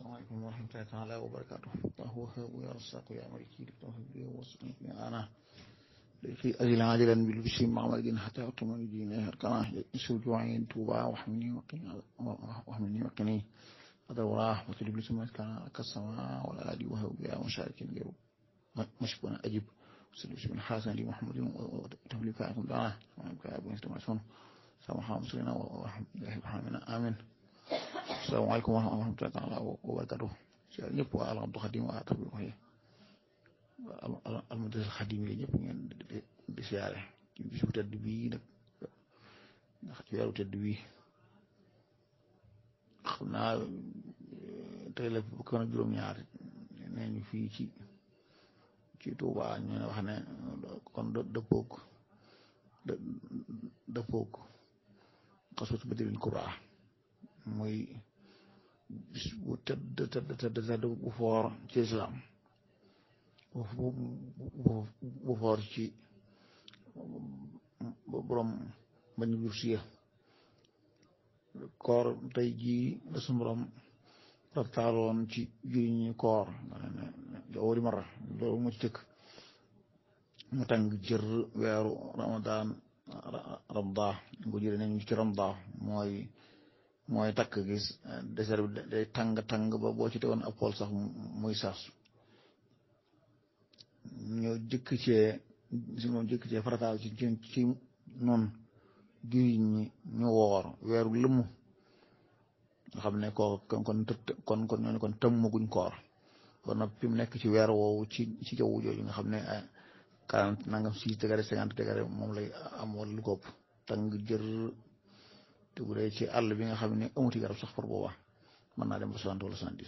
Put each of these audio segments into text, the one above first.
السلام عليكم ورحمة الله تعالى وبركاته الله وهاب يا رزاق يا ملكي للتوفيق لي ووصلني أنا لكي أجل عاجلا بالبشر مع مدين حتى أطمئن دينه الكراه يسوع جوعين توبا واحمني وقني واحمني وقني هذا وراه وتجيب لي سمعت كان كالسماء ولا أدي وهاب يا مشارك غير مشكونا أجب وسلم بن حسن لي محمد وتبلي فاعكم دعاه وكاب ونستمع سامحا مسلمنا ورحمة الله وحامنا آمين asalaamaaleykum wa rahmatulah taala wa barakatuh si ñëpp waa al Abdou Khadim waa tabi wax yi al Mudassir Khadim yi ñëpp ngeen di siyaare ci bisu tedd bii nag ndax ci weeru tedd bii xam naa tey la bu ko juróom-ñaar nee ñu fii ci ci Touba ñu ne wax ne kon dëppoog dëppoog xasuut Badril Kubra muy bis bu tëdd tëdd tëdd tëdd bu foor ci islam bu bu foor ci borom bañu jur siya koor tey jii la suñu borom raftaaloon ci juriñi koor wari mara loolu mu ci tëkk mu tàng jër weeru ramadan ramda ko jëre nañu ci ramda mooy mooy takk gis désert bi day tàng tàng ba boo ci tegoon ab pool sax muy sas ñoo jëkk cee si moom jëkk cee farataal ci ci ci noonu jullit ñi ñu woor weeru lëmm nga xam ne ko kon kon kon kon ñooñu kon tëmmaguñ koor ba noppi mu nekk ci weer woowu ci ci jaww jooju nga xam ne quarante nangam six degré cinquante degré moom lay am wala lu ko ëpp tàng jër te bu dee ci àll bi nga xam ne amuti garab sax par booba mën naa dem ba soixante wala soixante-dix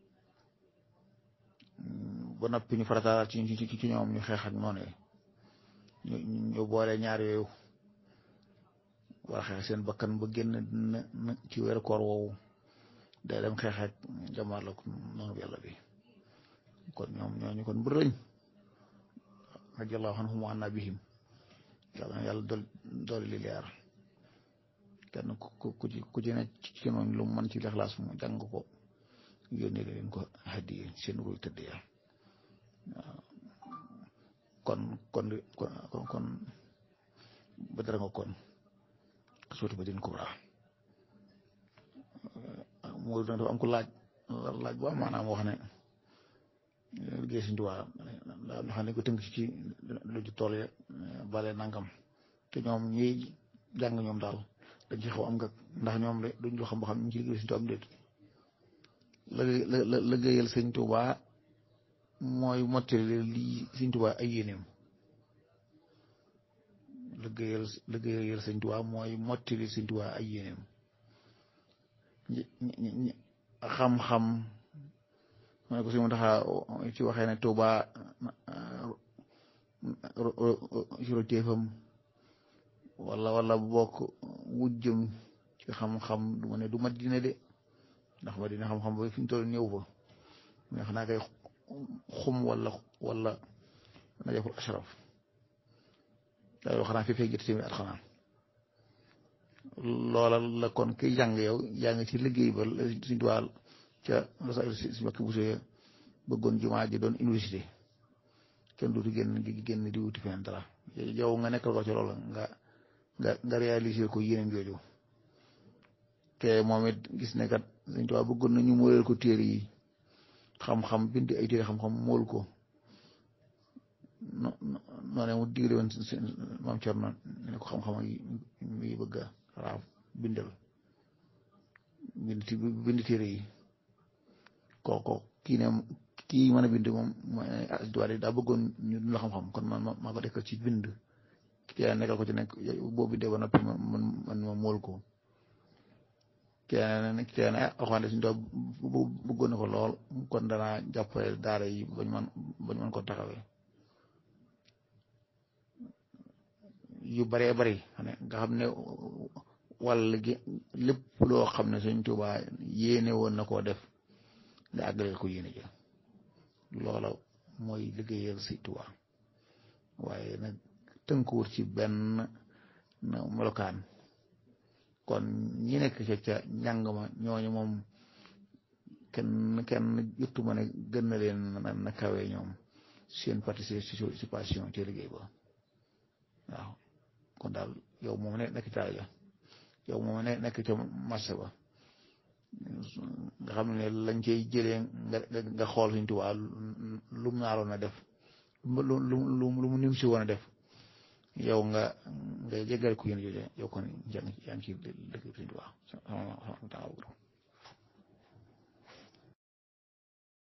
ba noppi ñu farataal ci ci ci ñoom ñu xeex ak noonu ñu ñu boole ñaar yooyu war a xeex seen bakkan ba génn na ci weeru koor woowu day dem xeex ak jamaar la noonu yàlla bi kon ñoom ñooñu kon bu rëñ radiyallahu anhum wa anna bihim yàlla na yàlla dool dooli li leer kenn ku ku ci ku ci ne ci noonu lu mu mën ci lexlaas mu jàng ko yónnee leen ko hadiya seen ruy tëdd ya kon kon kon kon ba dara nga kon suuti ba din kubra moo dafa am ko laaj laaj bu am maanaam wax ne liggéey Sëñ Tuubaa daa xam ne ko tënk ci lu ci tool ya bale nangam te ñoom ñiy jàng ñoom daal dañ ci xaw am nga ndax ñoom de duñ loo xam boo xam ñu ci liggéey Sëñ Tuubaa am déet la liggéeyal Sëñ Tuubaa mooy mottali lii Sëñ Tuubaa ay yéeneem liggéeyal liggéeyal Sëñ Tuubaa mooy mottali Sëñ Tuubaa ay yéeneem xam-xam ma ne ko si mu taxa ci waxee ne Tuubaa juróoteefam wala wala bokk wujjëm ci xam-xam du ma ne du Madina de ndax Madina xam-xam ba fi ñu toll ñëw fa mais xanaa kay xum wala wala najaful ashraf daal xanaa fi fekk jëtt tamit at xanaa loola la kon ki jàng yow yaa ngi ci liggéey ba suñ tuwaal ca losa si bakki bu sooyee bëggoon jumaa ji doon université kenn duutu génn génn di wuti feneen dara yow nga nekkal ko ci loolu nga nga nga réaliser ko yéeneen jooju te moom it gis ne kat Sëñ Tuubaa bëggoon nañu mooleel ko téere yi xam-xam bind ay téere xam-xam mool ko no noonee mu digle woon maam Cerno ne ko xam-xam yi mi bëgg a raaf bindal bind bind téere yi kooko kii ne kii mën a bind moom mooy daa bëggoon ñu dund la xam-xam kon man maa ko dekkal ci bind kii nekkal ko ci nekk boo bindee ba noppi man man ma mool ko kenn kenn alxuraan suñu doon bëggoon na ko lool kon danaa jàppale daara yi bañ man bañ mën ko taxawee yu baree bari nga xam ne wàll gi lépp loo xam ne Sëñ Tuubaa yéene woon na koo def nga àggaleel ko yéene ja loola mooy liggéeyal Sëñ Tuubaa waaye nag tënkuwut ci benn melokaan kon ñi nekk ca ca njàng ma ñooñu moom kenn kenn juttu ma ne gën na leen na kawe ñoom seen participation ci liggéey ba waaw kon daal yow moom ne nekk taal ya yow moom ne nekk ca marché ba nga xam ne lañ cay jëlee nga nga xool suñ tubaab lu mu naaroon a def lu lu lu mu nim si woon a def yow nga nga jégal ko yéen jooje yow kon yaa ngi ci dëkk suñ tubaab